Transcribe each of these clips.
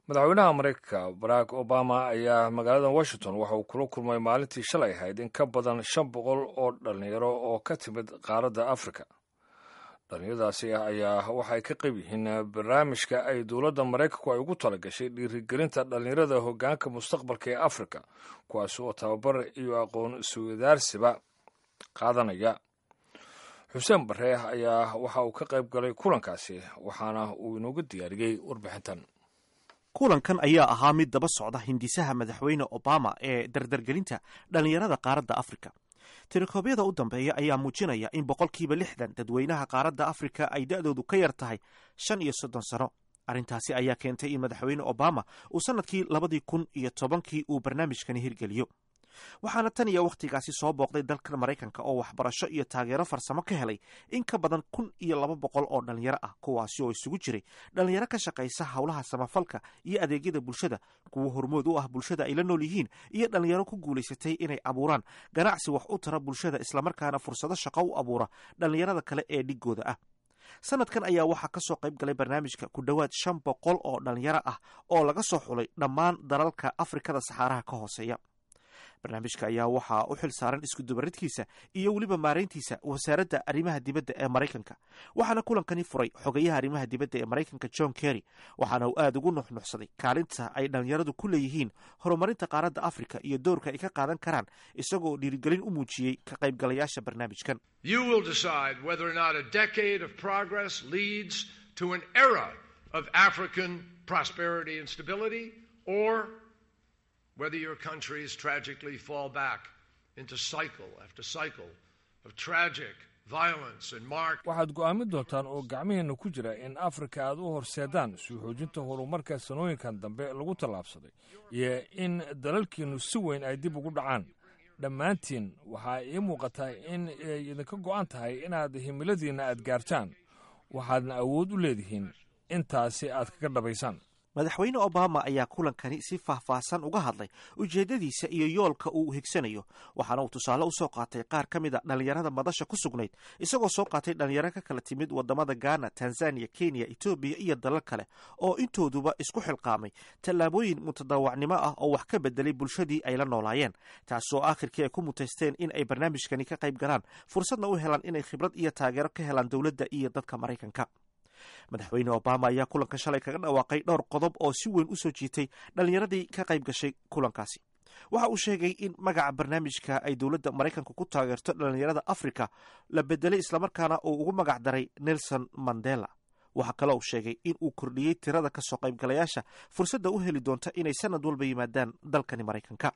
madaxweynaha maraykanka barack obama ayaa magaalada washington waxa uu kula kulmay maalintii shalay ahayd in ka badan shan boqol oo dhallinyaro oo ka timid qaaradda afrika dhallinyaradaasi ayaa waxay ka qayb yihiin barnaamijka ay dowladda maraykanku ay ugu talagashay dhiirigelinta dhallinyarada hoggaanka mustaqbalka ee afrika kuwaas oo tababar iyo aqoon suwadaarsiba qaadanaya xuseen barre ayaa waxa uu ka qayb galay kulankaasi waxaana uu inoogu diyaariyey warbixintan kulankan ayaa ahaa mid daba socda hindisaha madaxweyne obama ee dardargelinta dhallinyarada qaaradda afrika tirakoobyada u dambeeya ayaa muujinaya in boqolkiiba lixdan dadweynaha qaaradda afrika ay da-doodu ka yar tahay shan iyo soddon sano arrintaasi ayaa keentay in madaxweyne obama uu sannadkii labadii kun iyo tobankii uu barnaamijkani hirgeliyo waxaana tan iyo wakhtigaasi soo booqday dalka maraykanka oo waxbarasho iyo taageero farsamo ka helay in ka badan kun iyo laba boqol oo dhallinyaro ah kuwaasi oo isugu jiray dhallinyaro ka shaqaysa howlaha samafalka iyo adeegyada bulshada kuwa hormood u ah bulshada ay la nool yihiin iyo dhallinyaro ku guulaysatay inay abuuraan ganacsi wax u tara bulshada islamarkaana fursado shaqo u abuura dhallinyarada kale ee dhigooda ah sanadkan ayaa waxaa ka soo qayb galay barnaamijka ku dhowaad shan boqol oo dhallinyaro ah oo laga soo xulay dhammaan dalalka afrikada saxaaraha ka hooseeya barnaamijka ayaa waxaa u xil saaran iskudubaridkiisa iyo weliba maarayntiisa wasaaradda arrimaha dibadda ee maraykanka waxaana kulankani furay xogayaha arrimaha dibadda ee maraykanka john kerry waxaana uu aada ugu nuxnuxsaday kaalinta ay dhallinyaradu ku leeyihiin horumarinta qaaradda afrika iyo doorka ay ka qaadan karaan isagoo dhiirigelin u muujiyey ka qaybgalayaasha barnaamijkan whether your countries tragically fall back into cycle after cycle of tragic violence and mark waxaad go'aamin doontaan oo gacmihiinna ku jira in afrika aad u horseedaan suu xoojinta horumarka sanooyinkan dambe lagu tallaabsaday iyo in dalalkiinnu si weyn ay dib ugu dhacaan dhammaantiin waxaa ii muuqataa in ay idinka go'an tahay inaad himiladiinna aad gaartaan waxaadna awood u leedihiin intaasi aad kaga dhabaysaan madaxweyne obama ayaa kulankani si faahfaahsan uga hadlay ujeeddadiisa iyo yoolka uu higsanayo waxaana uu tusaale u soo qaatay qaar ka mid a dhallinyarada madasha ku sugnayd isagoo soo qaatay dhallinyaro ka kala timid waddamada ghana tanzaniya kenya etoobiya iyo dalal kale oo intooduba isku xilqaamay tallaabooyin mutadawacnimo ah oo wax ka bedelay bulshadii ay la noolaayeen taasoo aakhirkii ay ku mutaysteen in ay barnaamijkani ka qayb galaan fursadna u helaan inay khibrad iyo taageero ka helaan dowladda iyo dadka maraykanka madaxweyne obama ayaa kulanka shalay kaga dhawaaqay dhowr qodob oo si weyn u soo jiitay dhallinyaradii ka qayb gashay kulankaasi waxa uu sheegay in magaca barnaamijka ay dowladda maraykanka ku taageerto dhallinyarada afrika la bedelay islamarkaana uu ugu magac daray nelson mandela waxaa kaloo uu sheegay in uu kordhiyey tirada kasoo qaybgalayaasha fursadda u heli doonta inay sanad walba yimaadaan dalkani maraykanka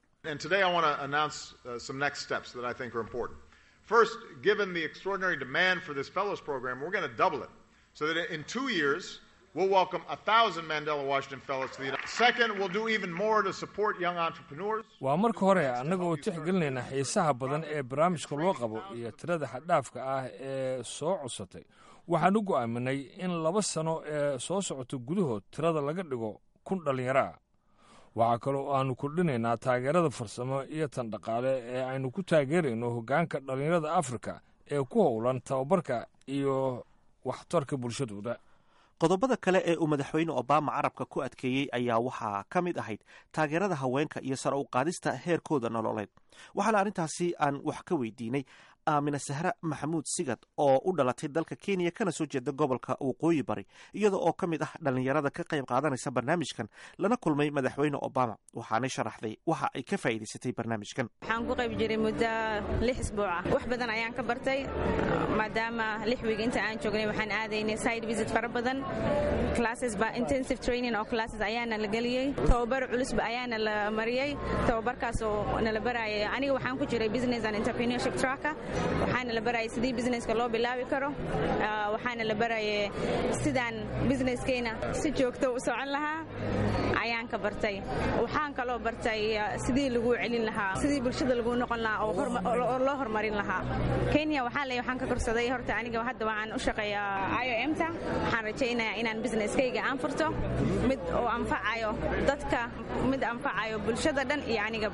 so that in two years, we'll welcome a thousand Mandela Washington Fellows to the United States. Second, we'll do even more to support young entrepreneurs. waa marka hore annaga oo tixgelinayna xiisaha badan ee barnaamijka loo qabo iyo tirada xaddhaafka ah ee soo codsatay waxaan u go'aaminay in laba sano ee soo socota gudahood tirada laga dhigo kun dhallinyaro ah waxaa kaloo aanu kordhinaynaa taageerada farsamo iyo tan dhaqaale ee aynu ku taageerayno hoggaanka dhallinyarada afrika ee ku howlan tababarka iyo waxtarka bulshadooda qodobada kale ee uu madaxweyne obama carabka ku adkeeyey ayaa waxaa ka mid ahayd taageerada haweenka iyo sare u qaadista heerkooda nololeed waxaana arrintaasi aan wax ka weydiinay aamina sahre maxamuud sigad oo u dhalatay dalka kenya kana soo jeeda gobolka waqooyi bari iyada oo ka mid ah dhallinyarada ka qayb qaadanaysa barnaamijkan lana kulmay madaxweyne obama waxaanay sharaxday waxa ay ka faa'iidaysatay barnaamijkan waxaan ku qayb jiray muddo lix isbuuc ah wax badan ayaan ka bartay maadaama lix wiig inta aan joognay waxaan aadaynay side visit fara badan classes ba intensive training oo classes ayaana la geliyey tababar culusba ayaana la mariyey tababarkaas oo nala barayay aniga waxaan ku jiray business and entrepreneurship tracka waxaana la barayay sidii businesska loo bilaabi karo waxaana la barayay sidaan businesskeyna si joogto u socon lahaa ayaan ka bartay waxaan kaloo bartay sidii lagu celin lahaa sidii bulshada lagu noqon lahaa oo loo horumarin lahaa kenya waxaa leeyahay waxaan ka korsaday horta aniga hadda waxaan u shaqeeyaa i o m ta waxaan rajaynayaa inaan businesskayga aan furto mid oo anfacayo dadka mid anfacayo bulshada dhan iyo anigaba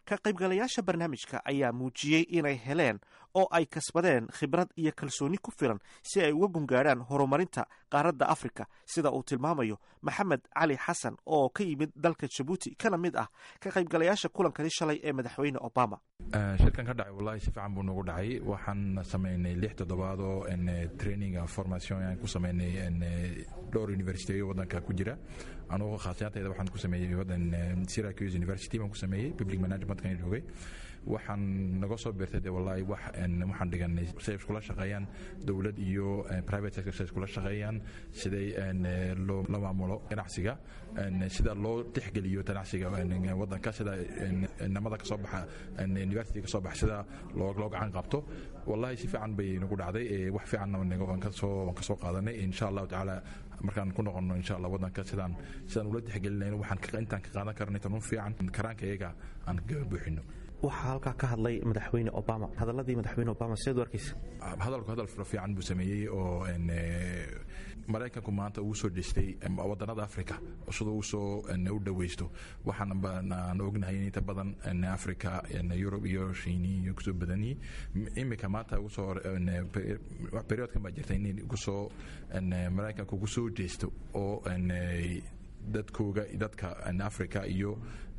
ka qaybgalayaasha barnaamijka ayaa muujiyey inay heleen oo ay kasbadeen khibrad iyo kalsooni ku filan si ay uga gungaadhaan horumarinta qaaradda afrika sida uu tilmaamayo maxamed cali xasan oo ka yimid dalka jabuuti kana mid ah ka qaybgalayaasha kulankani shalay ee madaxweyne obama shirkan ka dhacay wallahi si fiican buu nagu dhacay waxaan samaynay lix toddobaad oo training formation aan ku samaynay dhowr universityo wadanka ku jira anugu khaasiyantayda waxaan ku sameeyey wadan syracuse university baan ku sameeyey public managementkan joogay waxaan naga soo beertay de wallahi wax waxaan dhiganay siday iskula shaqeeyaan dowlad iyo private sector siday iskula shaqeeyaan siday loo la maamulo ganacsiga sida loo tixgeliyo ganacsiga wadanka sida namada kasoo baxa university kasoo baxa sida loo loo gacan qabto wallahi si fiican bay nagu dhacday wax fiicanna waan kasoo waan kasoo qaadanay insha allahu tacaala markaan ku noqono insha allah wadanka sidaan sidaan ula tixgelinayno waxaan intaan ka qaadan karnay tanun fiican karaanka iyaga aan kaga buuxino waxaa halkaa ka hadlay madaxweyne obama hadaladii madaxweyne obama sideed u arkaysa hadalku hadal fiican buu sameeyey oo maraykanku maanta ugu soo jeestay wadanada africa siduu usoo u dhaweysto waxaan ognahay in inta badan africa yurub iyo shiini iyo kusoo badanyii imika maanta ugusoo periodkan baa jirta in ugusoo maraykanku ugu soo jeesto oo dadkooga dadka africa iyo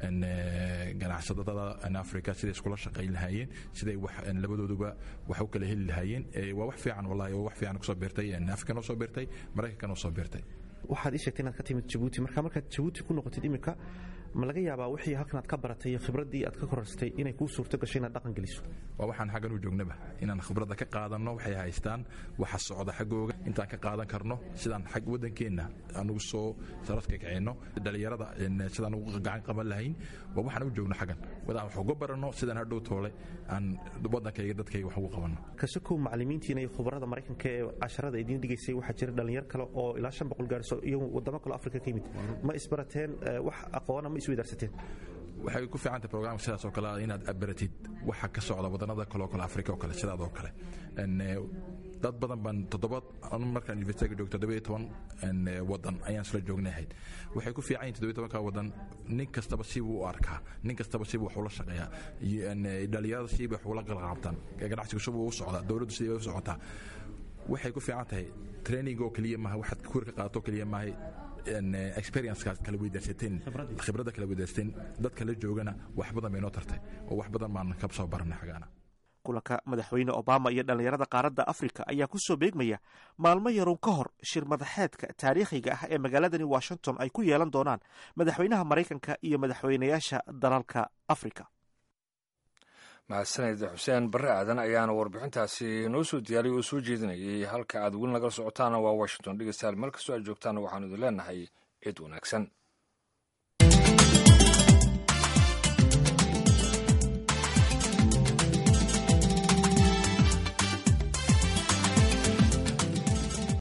ganacsadada africa siday iskula shaqayn lahaayeen siday labadooduba wax u kala heli lahaayeen waa wax fiican wallahi oo wax fiican kusoo beertay african oo soo beertay maraykankan oo soo beertay waxaad ii sheegtay inaad ka timid jabuuti marka markaad jabuuti ku noqotid iminka ma laga yaabaa wixii halkan aad ka baratay iyo khibraddii aad ka korarsatay inay kuu suurto gashay inaad dhaqan geliso waa waxaan xaggan u joognaba inaan khibradda ka qaadanno waxay haystaan waxa socda xaggooga intaan ka qaadan karno sidaan xag waddankeenna anugu soo saradka kicino dhallinyarada sidaan ugu gacan qaban lahayn waa waxaan u joogno xaggan wadaan wax uga baranno sidaan hadhow toole aan waddankayga dadkayga wax ugu qabanno kasokow macallimiintiina iyo khubarada maraykanka ee casharada idiin dhigaysay waxaa jira dhallinyar kale oo ilaa shan boqol gaarso iyo wadamo kale afrika ka yimid ma isbarateen wax aqoona ma isweydaarsateen waxay ku fiicantay programka sidaas oo kale inaad abaratid waxa ka socda wadannada kale oo kale afrika oo kale sidaadoo kale dad badan baan toddoba markaan universityga joogto toddoba iyo toban wadan ayaan isla joognahayd waxay ku fiican yihin toddoba iyo tobanka wadan nin kastaba sibuu u arkaa nin kastaba sibuu wax ula shaqeeyaa dhalinyarada sibay wax ula qalqaabtaan ganacsigu sibuu u socdaa dowladdu sidii bay u socotaa waxay ku fiican tahay training oo keliya maaha waxaad kuur ka qaadato keliya maaha experiencekaas kala weydaarsateen khibradda kala weydaarsateen dadka la joogana wax badan bay noo tartay oo wax badan baan ka soo baranay xagaana kulanka madaxweyne obama iyo dhallinyarada qaaradda afrika ayaa ku soo beegmaya maalmo yarun ka hor shir madaxeedka taariikhiga ah ee magaaladani washington ay ku yeelan doonaan madaxweynaha maraykanka iyo madaxweynayaasha dalalka afrika mahadsaned xuseen barre aadan ayaana warbixintaasi noo soo diyaariyay oo soo jeedinayay halka aad weli nagala socotaana waa washington dhegeystayaal meel kastoo aad joogtaana waxaanu idin leenahay ciid wanaagsan